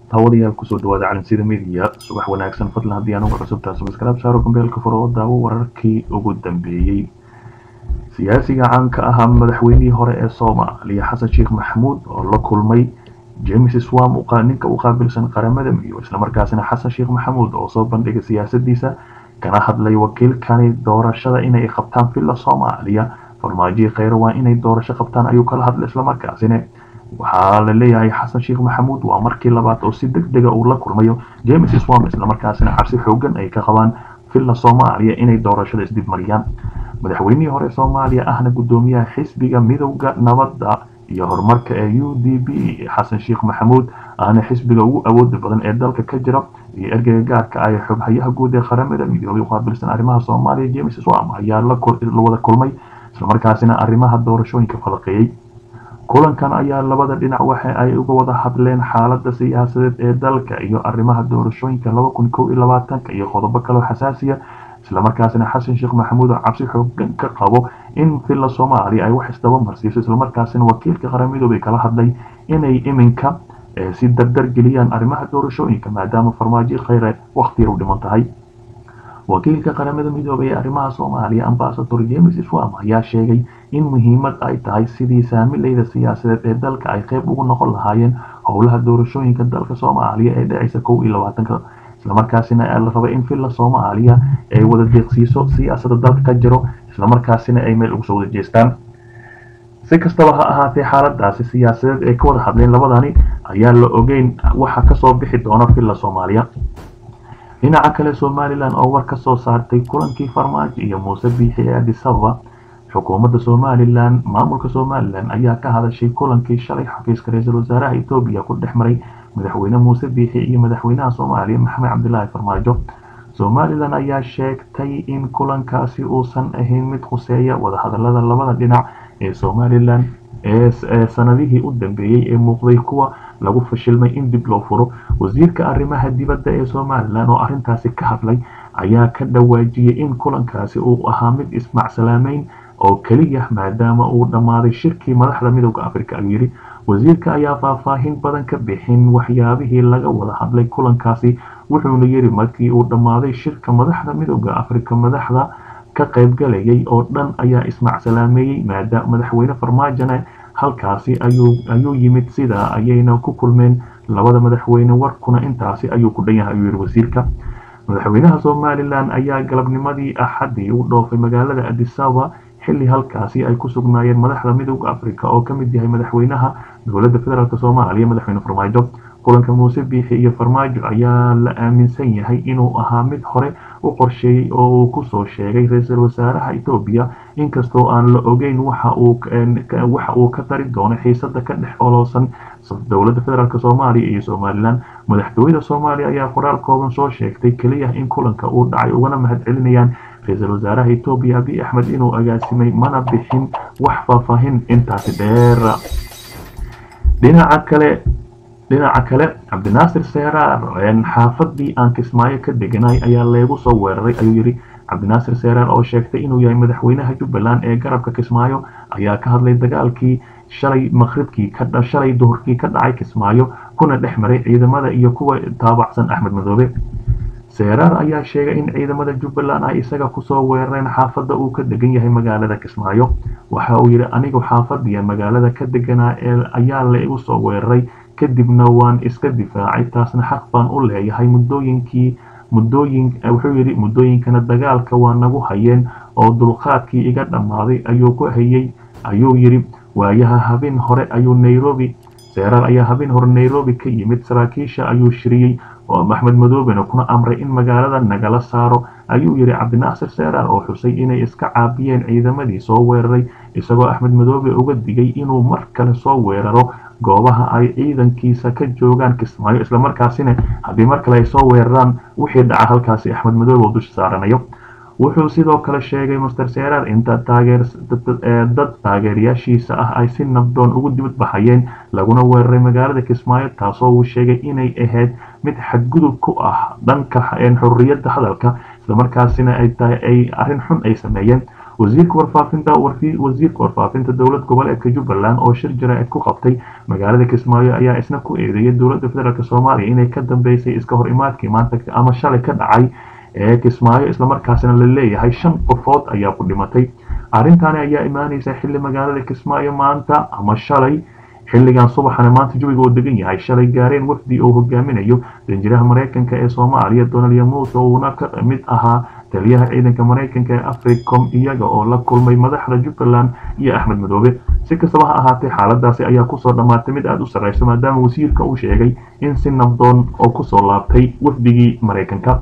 daawadayaal kusoo dhawaada calansida midiya subax wanaagsan fadlan haddii aan ugu cusubtaa subscribe saaro gambeelka furo oo daawo wararkii ugu dambeeyey siyaasiga caanka ahaa madaxweynihii hore ee soomaaliya xasan sheekh maxamuud oo la kulmay james swam ninka u qaabilsan qaramada midoobay islamarkaasina xasan sheekh maxamuud oo soo bandhigay siyaasadiisa kana hadlay wakiilkani doorashada inay qabtaan villa soomaaliya farmaajihii kheyre waa inay doorasho qabtaan ayuu kala hadlay islamarkaasina waxaa la leeyahay xasan sheekh maxamuud waa markii labaad oo si deg dega uu la kulmayo james swam islamarkaasina cabsi xoogan ay ka qabaan villa soomaaliya inay doorashada isdibmariyaan madaxweynihii hore soomaaliya ahna gudoomiyaha xisbiga midowda nabadda iyo horumarka ee u d b xasan sheekh maxamuud ahna xisbiga ugu awooda badan ee dalka ka jira iyo ergeyga gaarka ah ee xoghayaha guud ee qaramada midoobay qaabilsan arrimaha soomaaliya james swam ayaa la wada kulmay islamarkaasina arrimaha doorashooyinka falaqeeyey kulankan ayaa labada dhinac waxa ay uga wada hadleen xaalada siyaasadeed ee dalka iyo arrimaha doorashooyinka laba kun kow iyo labaatanka iyo qodobo kaloo xasaasiya islamarkaasina xasan sheekh maxamuud oo cabsi xoogan ka qabo in villa soomaaliya ay wax isdaba marsiiso islamarkaasina wakiilka qaramidoobay kala hadlay inay iminka si dardar geliyaan arrimaha doorashooyinka maadaama farmaajo kheyre waqti yar u dhiman tahay wakiilka qaramada midoobay ee arrimaha soomaaliya ambasador james swam ayaa sheegay in muhiimad ay tahay sidii saamileyda siyaasadeed ee dalka ay qeyb ugu noqon lahaayeen howlaha doorashooyinka dalka soomaaliya ee dhacaysa kow iyo labaatanka islamarkaasina la raba in villa soomaaliya ay wada deeqsiiso siyaasada dalka ka jiro islamarkaasina ay meel ugu soo wada jeestaan si kastaba ha ahaatee xaaladaasi siyaasadeed ee ka wada hadleen labadani ayaa la ogeyn waxa kasoo bixi doona villa soomaaliya dhinaca kale somalilan oo war ka soo saartay kulankii farmaajo iyo muuse biixi ee addis ababa xukuumadda somalilan maamulka somalilan ayaa ka hadashay kulankii shalay xafiiska ra-iisul wasaaraha etoobiya ku dhex maray madaxweyne muuse biixi iyo madaxweynaha soomaaliya maxamed cabdilaahi farmaajo somalilan ayaa sheegtay in kulankaasi uusan ahayn mid khuseeya wadahadalada labada dhinac ee somalilan ee sanadihii u dambeeyey ee muuqday kuwa lagu fashilmay in dib loo furo wasiirka arrimaha dibadda ee somalilan oo arrintaasi ka hadlay ayaa ka dhawaajiyey in kulankaasi uu ahaa mid ismacsalaamayn oo keliya maadaama uu dhammaaday shirkii madaxda midowda afrika ayuu yidhi wasiirka ayaa faahfaahin badan ka bixin waxyaabihii laga wada hadlay kulankaasi wuxuuna yidhi markii uu dhammaaday shirka madaxda midowda afrika madaxda ka qaybgalayay oo dhan ayaa ismacsalaameeyey maadaama madaxweyne farmaajona halkaasi ayuu yimid sidaa ayayna ku kulmeen labada madaxweyne warkuna intaasi ayuu ku dhan yahay ayuu yidhi wasiirka madaxweynaha somalilan ayaa galabnimadii axadii u dhoofay magaalada adisaba xilli halkaasi ay ku sugnaayeen madaxda midowda africa oo ka mid yahay madaxweynaha dowladda federaalk soomaaliya madaxweyne farmaajo kulanka muuse biixi iyo farmaajo ayaa la aaminsan yahay inuu ahaa mid hore u qorsheeyey oo uu kusoo sheegay ra-iisul wasaaraha etoobiya inkastoo aan la ogeyn waxa uu ka tari doono xiisada ka dhex oloosan dowladda federaalk soomaaliya iyo somalilan madaxtooyada soomaaliya ayaa qoraal kooban soo sheegtay keliya in kulanka uu dhacay ugana mahad celinayaan ra-iisul wasaaraha etoobiya abiy axmed inuu agaasimay mana bixin wax faahfaahin intaasi dheer dhinaca kale dhinaca kale cabdinaasir seeraar xaafadii aan kismaayo ka deganay ayaa leegu soo weeraray ayuu yidhi cabdinaasir seeraar oo sheegtay inuu yahay madaxweynaha jubbaland ee garabka kismaayo ayaa ka hadlay dagaalkii shalay maqribkii shalay duhurkii ka dhacay kismaayo kuna dhex maray ciidamada iyo kuwa taabacsan axmed madoobe seeraar ayaa sheegay in ciidamada jubbaland ay isaga kusoo weerareen xaafadda uu ka degan yahay magaalada kismaayo waxa uu yidhi anigu xaafadiya magaalada ka deganaa ee ayaa la igu soo weeraray kadibna waan iska difaacay taasna xaq baan u leeyahay muddooyinkii muddooyin wuxuu yidhi muddooyinkana dagaalka waa nagu hayeen oo dulqaadkii iga dhammaaday ayuu ku hayay ayuu yidhi waayaha habeen hore ayuu nairobi seeraar ayaa habeen hore nairobi ka yimid saraakiisha ayuu shiriyey oo axmed madoobena kuna amray in magaalada nagala saaro ayuu yidhi cabdinaasir seeraar oo xusay inay iska caabiyeen ciidamadii soo weeraray isagoo axmed madoobe uga digay inuu mar kale soo weeraro goobaha ay ciidankiisa ka joogaan kismaayo islamarkaasina haddii mar kale ay soo weeraraan wixii dhaca halkaasi axmed madoobe oo dusha saaranayo wuxuu sidoo kale sheegay master seeraar inta dad taageerayaashiisa ah ay si nabdoon ugu dibad baxayeen laguna weeraray magaalada kismaayo taasoo uu sheegay inay ahayd mid xadgudub ku ah dhanka xorriyadda hadalka islamarkaasina ay tahay ay arrin xun ay sameeyeen wasiirka warfaafinta wasiirka warfaafinta dowlad goboleedka jubbaland oo shir jaraa'id ku qabtay magaalada kismaayo ayaa isna ku eedeeyay dowladda federaalk soomaaliya inay ka dambeysay iska hor imaadkii maanta ama shalay ka dhacay ee kismaayo islamarkaasina la leeyahay shan qofood ayaa ku dhimatay arrintaani ayaa imaaneysa xilli magaalada kismaayo maanta ama shalay xilligan subaxana maanta jawiga uu degan yahay shalay gaareen wafdi uu hogaaminayo danjiraha maraykanka ee soomaaliya donald yamuuse uuna ka mid ahaa taliyaha ciidanka maraykanka ee africom iyaga oo la kulmay madaxda jubbaland iyo axmed madoobe si kastaba ha ahaatee xaaladaasi ayaa kusoo dhammaatay mid aada u sarreyso maadaama wasiirka uu sheegay in si nabdoon oo kusoo laabtay wafdigii maraykanka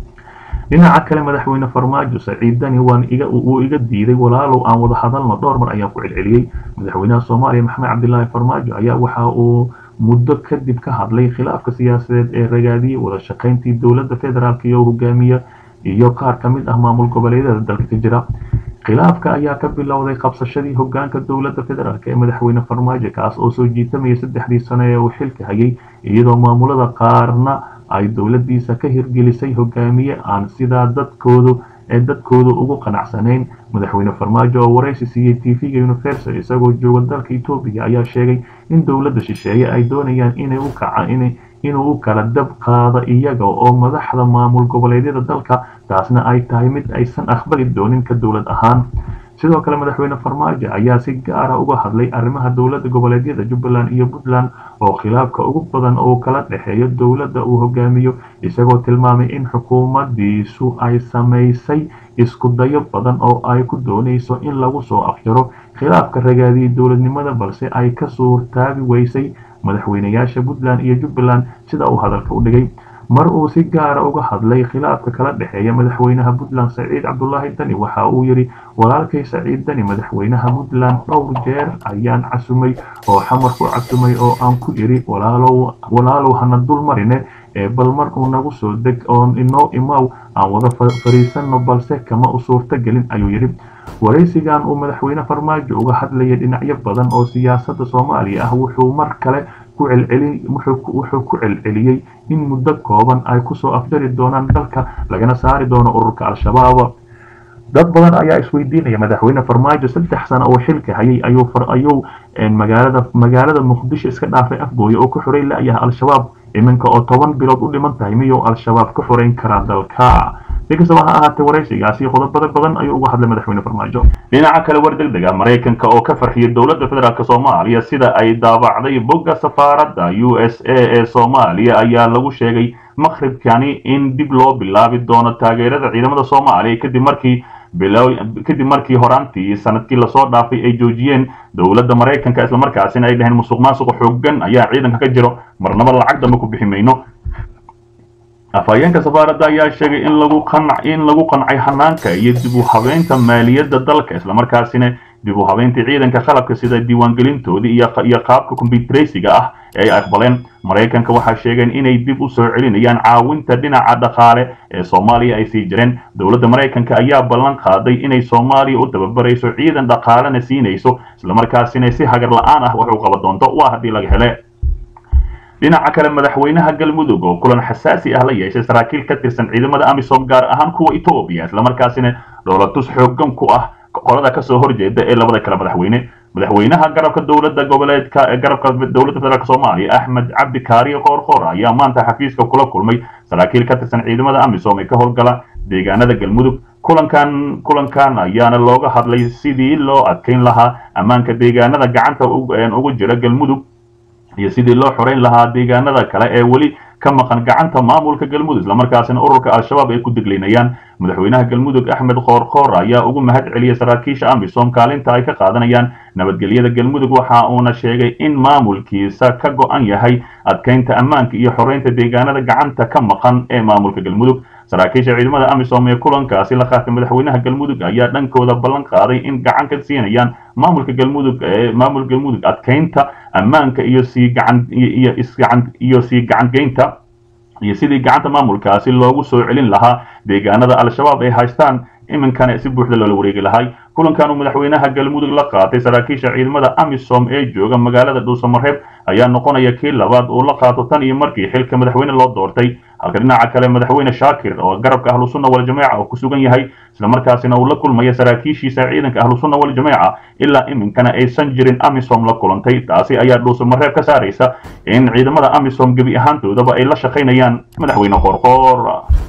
dhinaca kale madaxweyne farmaajo saciid dani wuu iga diiday walaalow aan wada hadalno dhowr mar ayaan ku celceliyey madaxweynaha soomaaliya maxamed cabdilaahi farmaajo ayaa waxa uu muddo kadib ka hadlay khilaafka siyaasadeed ee ragaadiyey wada shaqayntii dowladda federaalk iyo hogaamiye iyo qaar ka mid ah maamul goboleedyada dalka ka jira khilaafka ayaa ka bilowday qabsashadii hogaanka dowladda federaalk ee madaxweyne farmaajo kaas oo soo jiitamayay saddexdii sano ee uu xilka hayay iyadoo maamulada qaarna ay dowladiisa ka hirgelisay hogaamiye aan sidaa dadkoodu ee dadkoodu ugu qanacsanayn madaxweyne farmaajo oo waraysi siiyey tv-ga universal isagoo jooga dalka etoobiya ayaa sheegay in dowladda shisheeye ay doonayaan inay u kaca inuu u kala dab qaado iyaga oo madaxda maamul goboleedyada dalka taasna ay tahay mid aysan aqbali doonin ka dowlad ahaan sidoo kale madaxweyne farmaajo ayaa si gaara uga hadlay arrimaha dowlada goboleedyada jubbaland iyo puntland oo khilaafka ugu badan oo kala dhexeeyo dowladda uu hogaamiyo isagoo tilmaamay in xukuumadiisu ay samaysay isku dayo badan oo ay ku doonayso in lagu soo afjaro khilaafka ragaadiyey dowladnimada balse ay ka suurtaabi weysay madaxweynayaasha puntland iyo jubbaland sida uu hadalka u dhigay mar uu si gaara uga hadlay khilaafka kala dhexeeya madaxweynaha puntland saciid cabdulaahi dani waxa uu yidhi walaalkay saciid dani madaxweynaha puntland dhowr jeer ayaan casumay oo xamar ku casumay oo aan ku idhi walaalow hana dul marine ee bal markuu nagu soo deg oon inoo imaw aan wada fariisanno balse kama u suurto gelin ayuu yidhi waraysigan uu madaxweyne farmaajo uga hadlayay dhinacyo badan oo siyaasadda soomaaliya ah wuxuu mar kale wuxuu ku celceliyey in muddo kooban ay kusoo afjari doonaan dalka lagana saari doono ururka al-shabaab dad badan ayaa isweydiinaya madaxweyne farmaajo saddex sano oo xilka hayay ayuu magaalada magaalada muqdisho iska dhaafay afgooye oo ku xuray la-yahay al-shabaab iminka oo toban bilood u dhiman tahay miyuu al-shabaab ka xoreyn karaa dalka si kastaba ha ahaatee waraysigaasi qodobada badan ayuu uga hadlay madaxweyne farmaajo dhinaca kale war deg dega maraykanka oo ka farxiyay dowladda federaalk soomaaliya sida ay daabacday bogga safaaradda u s a ee soomaaliya ayaa lagu sheegay maqribkani in dib loo bilaabi doono taageerada ciidamada soomaaliya kadib markii kadib markii horaantii sanadkii lasoo dhaafay ay joojiyeen dowladda maraykanka islamarkaasina ay dhaheen musuq maasuqa xoogan ayaa ciidanka ka jiro marnaba lacag dambe ku bixi mayno afhayeenka safaaradda ayaa sheegay in lagu qanc in lagu qancay hanaanka iyo dib u habeynta maaliyadda dalka islamarkaasina dib u habeynta ciidanka qalabka sida diiwaangelintoodii iyo qaabka kombyutaraysiga ah ee ay aqbaleen maraykanka waxaa sheegeen inay dib u soo celinayaan caawinta dhinaca dhaqaale ee soomaaliya ay sii jireen dowladda maraykanka ayaa ballan qaaday inay soomaaliya u tababarayso ciidan dhaqaalena siinayso islamarkaasina si hagar la-aan ah wax u qaban doonto waa haddii laga hele dhinaca kale madaxweynaha galmudug oo kulan xasaasi ah la yeeshay saraakiil ka tirsan ciidamada amisom gaar ahaan kuwa etoobiya islamarkaasina dhoolatus xoogan ku ah qolada kasoo horjeeda ee labada kale madaxweyne madaxweynaha garabka dowladda goboleedka garabka dowladda federaalk soomaaliya axmed cabdi kaariyo qoorqoor ayaa maanta xafiiska kula kulmay saraakiil ka tirsan ciidamada amisom ee ka howlgala deegaanada galmudug kulankan kulankan ayaana looga hadlay sidii loo adkeyn lahaa ammaanka deegaanada gacanta ugu jira galmudug iyo sidii loo xoreyn lahaa deegaanada kale ee weli ka maqan gacanta maamulka galmudug islamarkaasina ururka al-shabaab ay ku deglinayaan madaxweynaha galmudug axmed qoorqoor ayaa ugu mahad celiyay saraakiisha amisom kaalinta ay ka qaadanayaan nabadgelyada galmudug waxa uuna sheegay in maamulkiisa ka go-an yahay adkeynta ammaanka iyo xoreynta deegaanada gacanta ka maqan ee maamulka galmudug saraakiisha ciidamada amisom ee kulankaasi la qaatay madaxweynaha galmudug ayaa dhankooda ballan qaaday in gacan ka siinayaan maamulka galmudug ee maamul galmudug adkeynta ammaanka iyo sii gacan iyo isgacan iyo sii gacangeynta iyo sidii gacanta maamulkaasi loogu soo celin lahaa deegaanada al-shabaab ay haystaan iminkana si buuxda loola wareegi lahay kulankan uu madaxweynaha galmudug la qaatay saraakiisha ciidamada amisom ee jooga magaalada dhuusamareeb ayaa noqonaya kii labaad uu la qaato tan iyo markii xilka madaxweyne loo doortay halka dhinaca kale madaxweyne shaakir oo garabka ahlu sunna waljamaaca oo ku sugan yahay islamarkaasina uu la kulmaya saraakiishiisa ciidanka ahlu sunna waljamaaca ilaa iminkana aysan jirin amisom la kulantay taasi ayaa dhuusamareeb ka saaraysa in ciidamada amisom gebi ahaantoodaba ay la shaqaynayaan madaxweyne qoorqoor